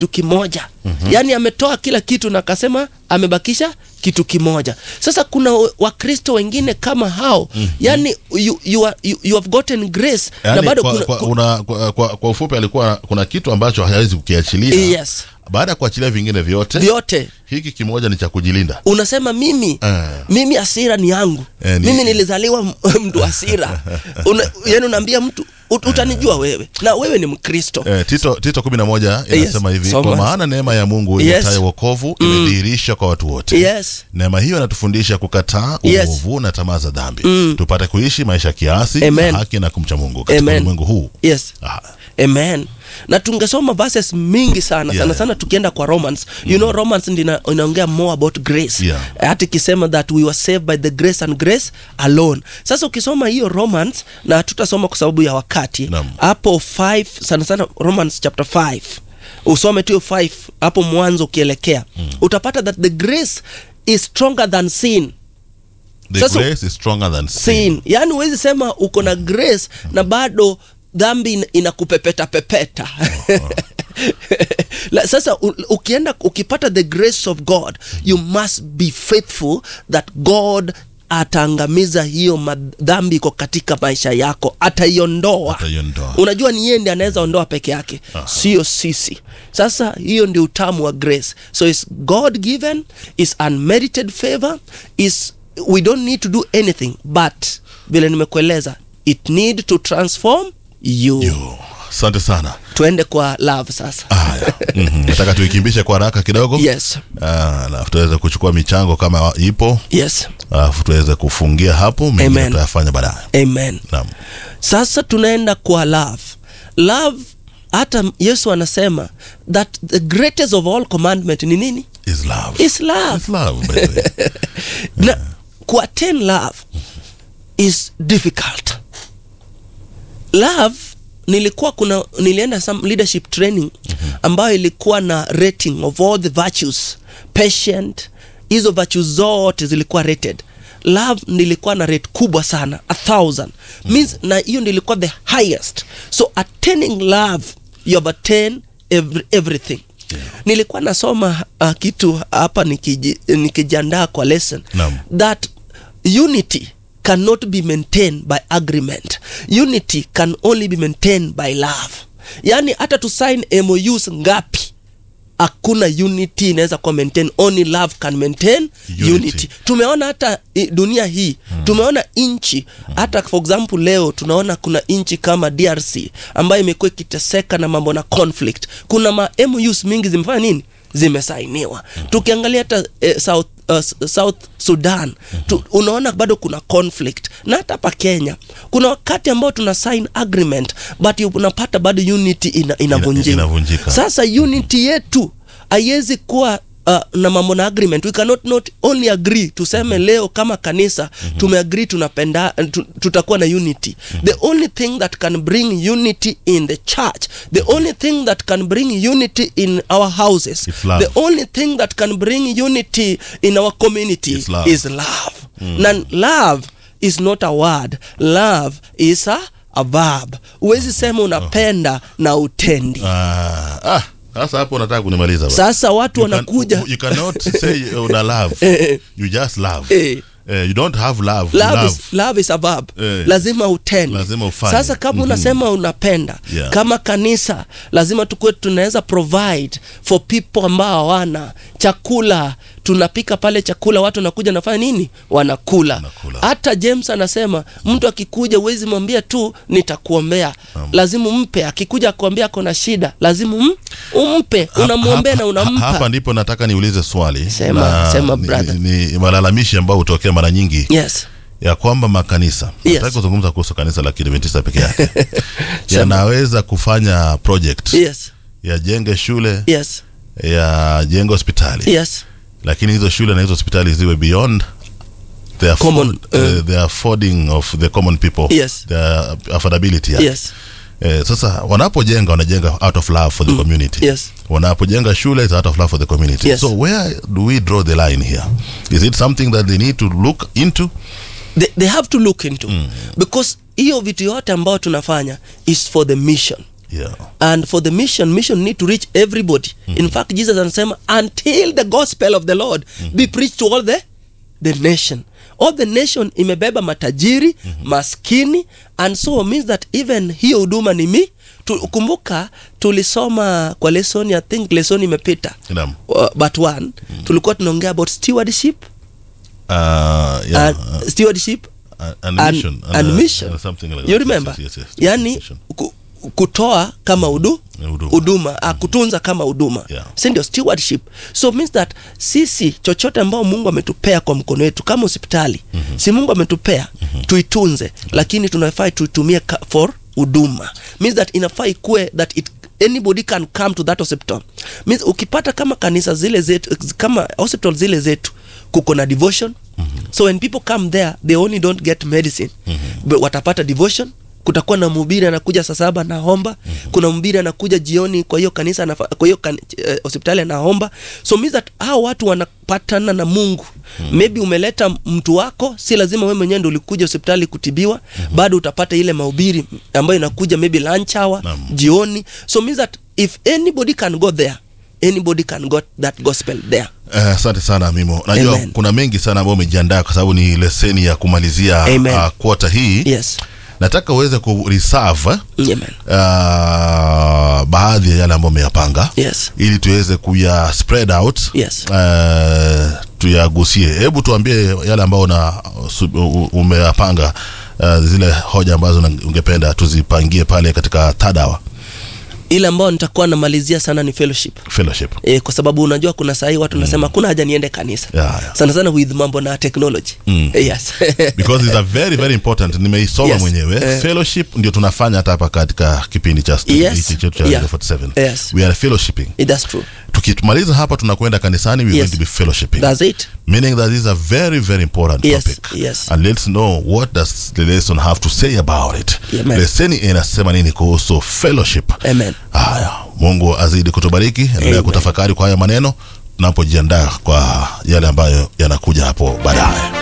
kitu kimoja mm-hmm. yaani ametoa kila kitu na akasema amebakisha kitu kimoja sasa kuna wakristo wengine kama hao mm-hmm. yaani you, you, are, you, you have gotten grace na yani, bado kwa, kuna, kwa, ku- una, kwa, kwa, kwa ufupi alikuwa kuna kitu ambacho hawezi kukiachilia yes baada ya kuachilia vingine vyote vyote hiki kimoja ni cha kujilinda unasema mimi Eh. mimi asira ni yangu Eh, ni- mimi nilizaliwa m- mtu asira Una, yani unaambia mtu ut, utanijua wewe na wewe ni mkristo Eh, tito tito kumi na moja inasema Yes, hivi so kwa much. maana neema ya mungu Yes. iletayo wokovu imedhihirisha kwa watu wote yes neema hiyo inatufundisha kukataa Yes. uovu na tamaa za dhambi tupate kuishi maisha kiasi Amen. na haki na kumcha mungu katika Amen. ulimwengu huu yes ah, amen na tungesoma verses mingi sana Yeah. sana sana tukienda kwa romans you know romans ndi ina- inaongea more about grace Yeah. hata ikisema that we were saved by the grace and grace alone sasa ukisoma hiyo romans na tutasoma kwa sababu ya wakati Naam. hapo 5 sana sana romans chapter 5 usome tu 5 hapo mwanzo ukielekea mm. utapata that the grace is stronger than sin the Sasa- grace is stronger than sin. sin yaani huwezi sema uko na grace na bado dhambi ina- inakupepeta pepeta La, sasa u, ukienda ukipata the grace of god you must be faithful that god ataangamiza hiyo madhambi iko katika maisha yako ataiondoa Ataiondoa. unajua ni yeye ndi anaweza ondoa peke yake sio sisi sasa hiyo ndio utamu wa grace so is god given is unmerited favor is we don't need to do anything but vile nimekueleza it need to transform you Yo, asante sana tuende kwa love sasa haya Mhm. nataka tuikimbishe kwa haraka kidogo yes Ah, alafu tuweze kuchukua michango kama ipo yes alafu tuweze kufungia hapo mengine Amen. tutayafanya baadaye amen naam sasa tunaenda kwa love love hata yesu anasema that the greatest of all commandment ni nini is love is love Is love by the way. na kuattain love is difficult love nilikuwa kuna nilienda some leadership training ambayo ilikuwa na rating of all the virtues patient hizo virtues zote zilikuwa rated love nilikuwa na rate kubwa sana a thousand means na hiyo nilikuwa the highest so attaining love you have attained every, everything nilikuwa nasoma uh, kitu hapa nikiji- nikijiandaa kwa lesson Naam. that unity cannot be maintained by agreement unity can only be maintained by love yaani hata tu sign MOUs ngapi hakuna unity inaweza kuwa maintain only love can maintain unity, Unity. tumeona hata i, dunia hii mm. tumeona nchi hata for example leo tunaona kuna nchi kama drc ambayo imekuwa ikiteseka na mambo na conflict kuna ma MOUs mingi zimefanya nini zimesainiwa mm. tukiangalia hata eh, south, uh, S- south sudan tu, unaona bado kuna conflict na hata hapa kenya kuna wakati ambao tuna sign agreement but unapata bado unity ina, inavunjika inavunjika. sasa unity yetu haiwezi kuwa uh, na mambo na agreement we cannot not only agree tuseme leo kama kanisa mm-hmm. tumeagree tunapenda tu, tutakuwa na unity mm-hmm. the only thing that can bring unity in the church the only thing that can bring unity in our houses It's love. the only thing that can bring unity in our community It's love. is love na love is not a word love is a, a verb huwezi sema unapenda na utendi Ah, ah, sasa hapo unataka kunimaliza bwana. sasa watu You can- wanakuja you cannot say una love Eh. you just love Eh. Eh, you don't have love, love, love. Is, love is a verb Eh. lazima utende Lazima ufanye. sasa kama Mhm. unasema unapenda Yeah. kama kanisa lazima tukuwe tunaweza provide for people ambao hawana chakula tunapika pale chakula watu wanakuja nafanya nini wanakula Wanakula. hata james anasema mtu akikuja huwezi mwambia tu nitakuombea lazima umpe akikuja akuambia akona shida lazima um, umpe unamwombea na Ha- unampa hapa ndipo nataka niulize swali Sema, na sema, ni- brother. ni, ni malalamishi ambayo hutokea mara nyingi yes ya kwamba makanisa Yes. nataki kuzungumza kuhusu kanisa la kiadventista peke yake yanaweza kufanya project yes yajenge shule yes yajenge hospitali yes lakini hizo shule na hizo hospitali ziwe beyond the, afford, Common, uh, uh, the affording of the common people Yes. the affordability yake. yes Eh, sasa wanapojenga wanajenga out of love for the community yes. wanapojenga shule is out of love for the community Yes. so where do we draw the line here is it something that they need to look into they, they have to look into mm. because hiyo vitu yote ambayo tunafanya is for the mission Yeah. and for the mission mission need to reach everybody in fact jesus anasema until the gospel of the lord be preached to all the the nation all the nation imebeba matajiri maskini and so means that even hiyo huduma ni mi tu, kumbuka tulisoma kwa lesson i think lesson imepita Naam. uh, but one tulikuwa tunaongea about stewardship Uh, yeah. and stewardship uh, and and, mission. and uh, mission uh, something like you that. remember Yes, yes, yes, yes. yani Mission. ku, kutoa kama udu Huduma. huduma mm. kutunza kama huduma Yeah. si ndio stewardship so means that sisi chochote ambao mungu ametupea kwa mkono wetu kama hospitali mm-hmm. si mungu ametupea mm-hmm. tuitunze lakini tunafaa tuitumie ka- for huduma means that inafaa ikue that it anybody can come to that hospital means ukipata kama kanisa zile zetu kama hospital zile zetu kuko na devotion mm-hmm. so when people come there they only don't get medicine mm-hmm. but watapata devotion kutakuwa na mhubiri anakuja saa saba anaomba mm-hmm. kuna mhubiri anakuja jioni kwa hiyo kanisa anafa, kwa hiyo kan, eh, hospitali anaomba so means that hao watu wanapatana na mungu mm-hmm. maybe umeleta mtu wako si lazima wewe mwenyewe ndio ulikuja hospitali kutibiwa mm-hmm. bado utapata ile mahubiri ambayo inakuja maybe lunch hour Naam. jioni so means that if anybody can go there anybody can got that gospel there Eh, asante sana mimo najua Amen. kuna mengi sana ambayo umejiandaa kwa sababu ni leseni ya kumalizia Amen. uh, kwota hii yes nataka uweze kureserve Amen. uh, baadhi ya yale ambayo umeyapanga yes ili tuweze kuya spread out Yes. uh, tuyagusie hebu tuambie yale ambayo una su- u- umeyapanga uh, zile hoja ambazo una- ungependa tuzipangie pale katika third hour ile ambayo nitakuwa namalizia sana ni fellowship fellowship e, kwa sababu unajua kuna sahii watu nasema kuna haja niende kanisa Yeah, yeah. sana sana with mambo na technology Mm. Eh, yes because it's a very very important nimeisoma Yes. mwenyewe Eh. fellowship ndio tunafanya hata hapa katika kipindi cha stu- Yes. hichi chetu cha Yeah. Radio 47 Yes. we are fellowshipping Eh, that's true tukimaliza hapa tunakwenda kanisani we are Yes. going to be fellowshipping that's it meaning that this is a very very important Yes, topic yes. and let's know what does the lesson have to say about it Amen. leseni inasema nini kuhusu fellowship amen haya mungu azidi kutubariki endelea Amen. kutafakari kwa haya maneno tunapojiandaa kwa yale ambayo yanakuja hapo baadaye